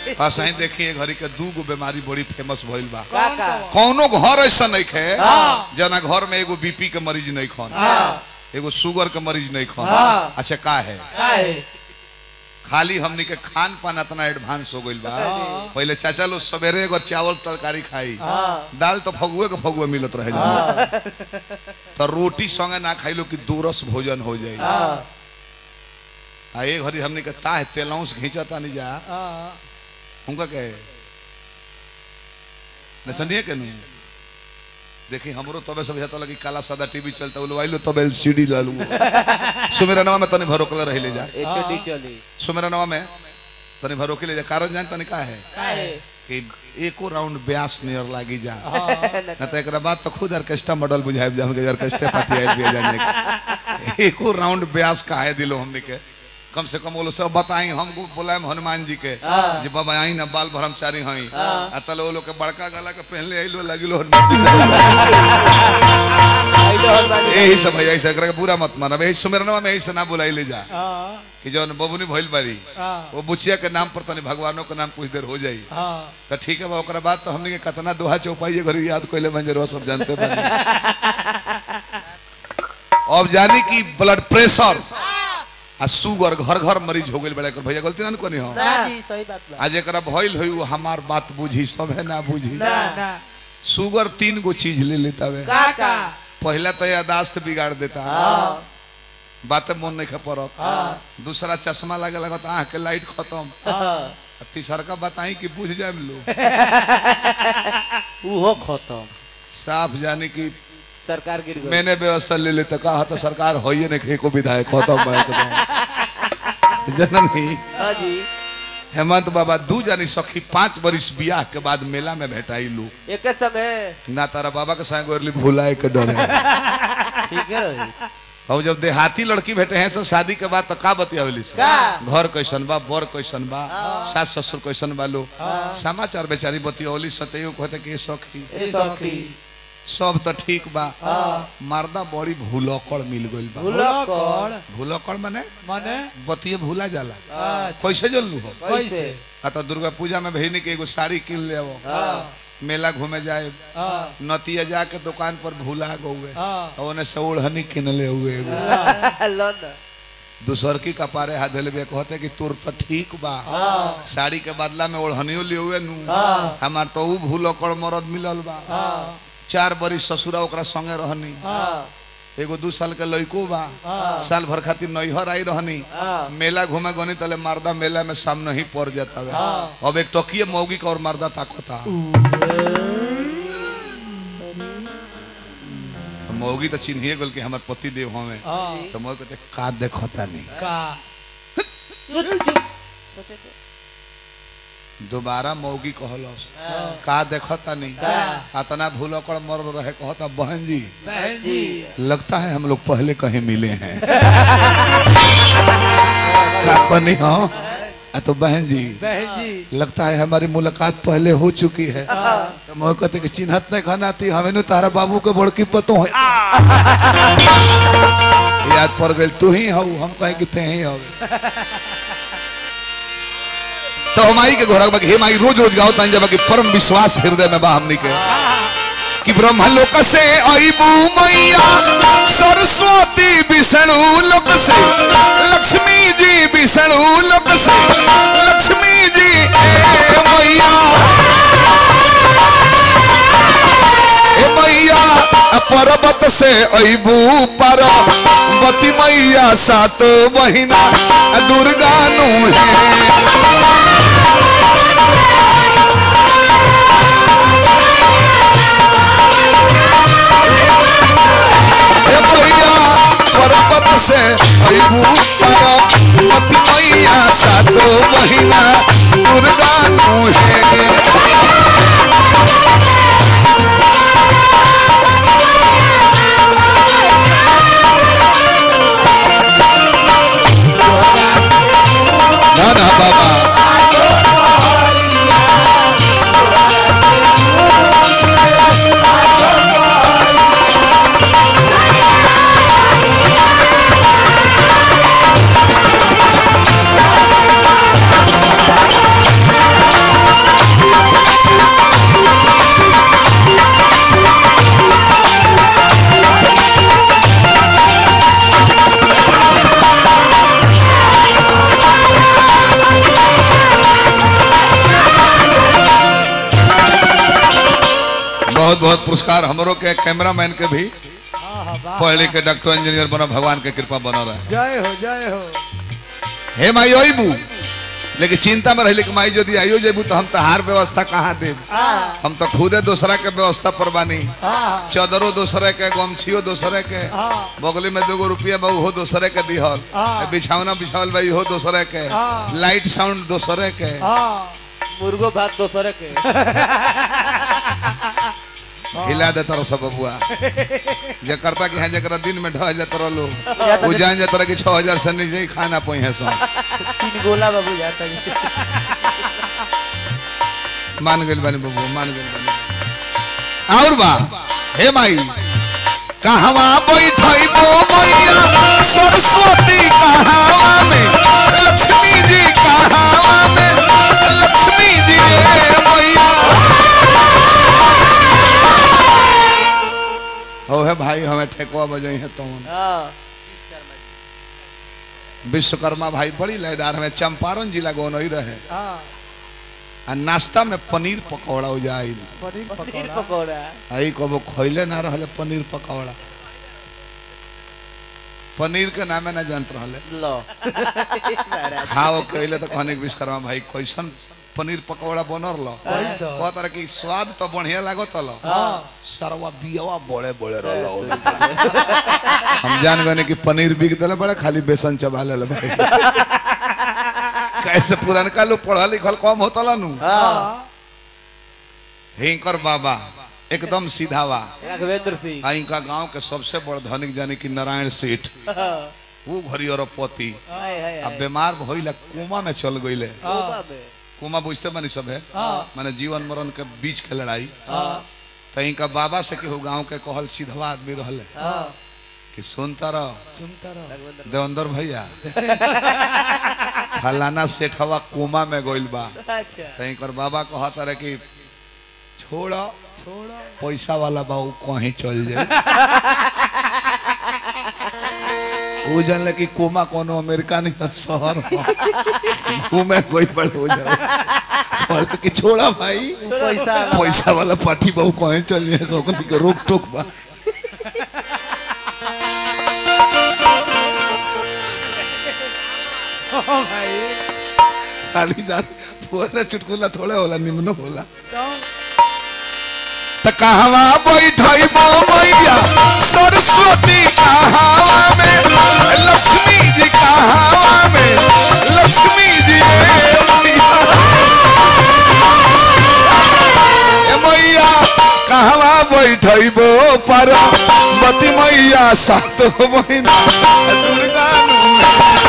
हाँ सही देखिए घड़ी के दू गो बीमारी बड़ी फेमस भइल बा का का कौनो घर ऐसा नहीं खे हाँ। जना घर में एगो बीपी के मरीज नहीं खन हाँ एगो शुगर के मरीज नहीं खन हाँ। अच्छा का है का है खाली हमनी के खान पान इतना एडवांस हो गइल बा पहले चाचा लोग सवेरे एगो चावल तरकारी खाई हाँ दाल तो फगुए के फगुए मिलत रहे जाने तो रोटी संगे ना खाई लो कि दूरस भोजन हो जाई हाँ आ एक घड़ी हमने के ताह तेलौस घींचता नहीं जा हाँ उनका कहे न सुनिए के नहीं देखी हमरो तबे सब जाता लगी काला सादा टीवी चलता उलो आइलो तबे एलसीडी ला लू सुमेरा नवा में तनी भरोकला रही ले जा एचडी चली सुमेरा नवा में तनी भरोके ले जा कारण जान तनी का है का है कि एको राउंड ब्यास नियर लागी जा हाँ न तो एक बाद तो खुद ऑर्केस्ट्रा मॉडल बुझाए जा हमके ऑर्केस्ट्रा पार्टी आइल भी जाने के एको राउंड ब्यास का है दिलो हमने के कम से कम वो लोग सब बताई हम बोलाए हनुमान जी के हाँ। जे बाबा आई ना बाल ब्रह्मचारी हई हाँ। आ तले वो लोग के बड़का गला के पहनले आइलो लगिलो हनुमान जी के। आइलो हनुमान जी। यही सब है ऐसा एकरा के बुरा मत मानब यही सुमेरनवा में ऐसे ना बुलाई ले जा हाँ कि जौन बबुनी भइल बारी हाँ वो बुचिया के नाम पर तनी भगवानों के नाम कुछ देर हो जाई हाँ तो ठीक है बा ओकरा बाद तो हमने के कतना दोहा चौपाई घड़ी याद कोइले मंजरवा सब जानते बानी अब जानी कि ब्लड प्रेशर आ शुगर घर घर मरीज हो गइल बड़े कर भैया गलती ना न कोनी हो ना जी सही बात बा आज एकरा भइल होई वो हमार बात बुझी सब है ना बुझी ना ना शुगर तीन गो चीज ले लेता वे का का पहला तो यादाश्त बिगाड़ देता हाँ बातें मन नहीं खा पड़त हाँ दूसरा चश्मा लगे लगत आँख के लाइट खत्म हाँ आ तीसरा का बताई कि बुझ जाए लोग उहो खत्म साफ जाने की सरकार गिर गई मैंने व्यवस्था ले लेते कहा तो सरकार हो ही नहीं को विधायक खत्म है एकदम जननी हाँ जी हेमंत बाबा दू जानी सखी पांच बरिस बियाह के बाद मेला में भेटाई लू एक समय ना तारा बाबा के संग गोरली भुलाए के डर है ठीक है रही और जब देहाती लड़की भेटे हैं सब शादी के बाद तो का बतियावली सो? का? घर कैसन बा बर कैसन बा सास ससुर कैसन बा लो समाचार बेचारी बतियौली सतैयो कहते कि सखी ए सखी सब तो ठीक बा हाँ मर्दा बड़ी भूलकड़ मिल गइल बा भूलकड़ भूलकड़ माने माने बतिये भूला जाला अच्छा, कैसे जल्लू हो कैसे आ तो दुर्गा पूजा में भईनी के एगो साड़ी किन ले आवो हाँ मेला घूमे जाए हाँ नतिया जाके दुकान पर भूला गौए हाँ और ओने से ओढ़नी किन ले हुए एगो लो ना दूसर की कपारे हाथ धले बे कहते कि तोर तो ठीक बा हाँ साड़ी के बदला में ओढ़नियो ले हुए नु हाँ। हमार तो ऊ भूलकड़ मरद मिलल बा हाँ चार बरी ससुरा ओकरा संगे रहनी हाँ एगो दू साल के लड़को बा हाँ। साल भर खातिर नैहर आई रहनी हाँ मेला घूमे गनी तले मर्दा मेला में सामने ही पड़ जाता है हाँ। अब एक टकिए मौगी का और मर्दा ताकता मौगी तो चिन्हिए गल कि हमार पति देव हमें हाँ तो मौगी कहते का देखता नहीं का सोचे थे दोबारा मौगी कहलस हाँ। का देखता नहीं का? अतना भूलकड़ मर रहे कहता बहन जी बहन जी लगता है हम लोग पहले कहीं मिले हैं का कहनी हो आ तो बहन जी बहन जी लगता है हमारी मुलाकात पहले हो चुकी है तो मैं कहते कि चिन्हत नहीं खानाती हमें नु तारा बाबू के बड़की पतो है आ! याद पड़ गई तू ही हो हम कहे कि ते ही हो तो हमारी के घोड़ा बाकी हे माई रोज रोज गाओ तान जब कि परम विश्वास हृदय में बा हमनी के कि ब्रह्मलोक से अबू मैया सरस्वती विष्णु लोक से लक्ष्मी जी विष्णु लोक से लक्ष्मी जी ए मैया ए मैया पर्वत से अबू पर बती मैया सात महीना दुर्गा नु है हे मैया पर्वत से अबू पर पति मैया सातो महीना दुर्गा नु है ना ना बाबा के कैमरामैन के भी हाँ हाँ वाह पढ़ लिख के डॉक्टर इंजीनियर बनो भगवान के कृपा बनो रहे जय हो जय हो हे माई अबू लेकिन चिंता में रही कि माई यदि आइयो जेबू तो हम तहार व्यवस्था कहाँ देब हाँ हम तो खुदे दूसरा के व्यवस्था पर बानी हाँ चदरो दूसरे के गमछियो दूसरे के हाँ बगली में दूगो रुपया बा उहो दूसरे के दिहल हाँ। बिछावना बिछावल बा इहो दूसरे के हाँ। लाइट साउंड दूसरे के हाँ मुर्गो भात दोसरे के हिला दे तरह सब बबुआ जे करता कि हाँ जरा दिन में ढह जाता रहो वो जान जाता कि छह हजार से नीचे ही खाना पोई है सब तीन गोला बाबू जाता है मान गइल बानी बबुआ मान गइल बानी और बा हे माई कहवा बैठई बो मैया सरस्वती कहवा में लक्ष्मी जी कहवा में लक्ष्मी जी रे मैया हो है भाई हमें ठेकुआ बजई है तो हाँ विश्वकर्मा भाई बड़ी लयदार में चंपारण जिला गोनई रहे हाँ आ नाश्ता में पनीर पकौड़ा हो जाइल पनीर पनीर पकौड़ा पकौड़ा आई कबो खैले ना रहले पनीर पकौड़ा पनीर के नामे ना जानत रहले लो महाराज खाओ कहले तो कहने के विश्वकर्मा भाई कैसन पनीर पकौड़ा बनर लो कैसा? कह तरह की स्वाद तो बढ़िया लागत लो हाँ सरवा बियावा बड़े बड़े रहलो हम जान गए कि पनीर बिक दिले बड़े खाली बेसन चबा ले भाई कैसे पुरनका लोग पढ़ा लिखल कम होता नु हाँ हिंकर बाबा एकदम सीधावा राघवेंद्र सिंह आ इनका गांव के सबसे बड़ धनिक जाने की नारायण सेठ हाँ, वो घरी अरबपति हाय हाय अब बीमार भइला कोमा में चल गईले कोबा में कोमा बुझते बनी सब है हाँ माने जीवन मरण के बीच के लड़ाई हाँ तो इनका बाबा से केहू गांव के कहल सीधवा आदमी रहले हाँ कि सुनता रह सुनता रहो राघवेंद्र देवेंद्र भैया फलाना सेठवा कोमा में गइल बा अच्छा तो इनकर बाबा कहता रहे कि छोड़ा छोड़ो पैसा वाला बा उ कहीं चल जाए वो जानले कि कोमा कोनो अमेरिका नहीं शहर हो घूमे कोई बड़ हो जाओ बोले कि छोड़ा भाई पैसा पैसा वाला पार्टी बहु कहीं चल जाए सो ओकनी के रोक टोक बा हाँ भाई खाली जात पूरा चुटकुला थोड़े होला निम्नो होला तो त कहवा बैठई बो मैया सरस्वती कहवा में लक्ष्मी जी कहवा में लक्ष्मी जी रे मैया ए मैया कहवा बैठई बो पार्वती मैया सातो महीना दुर्गा नु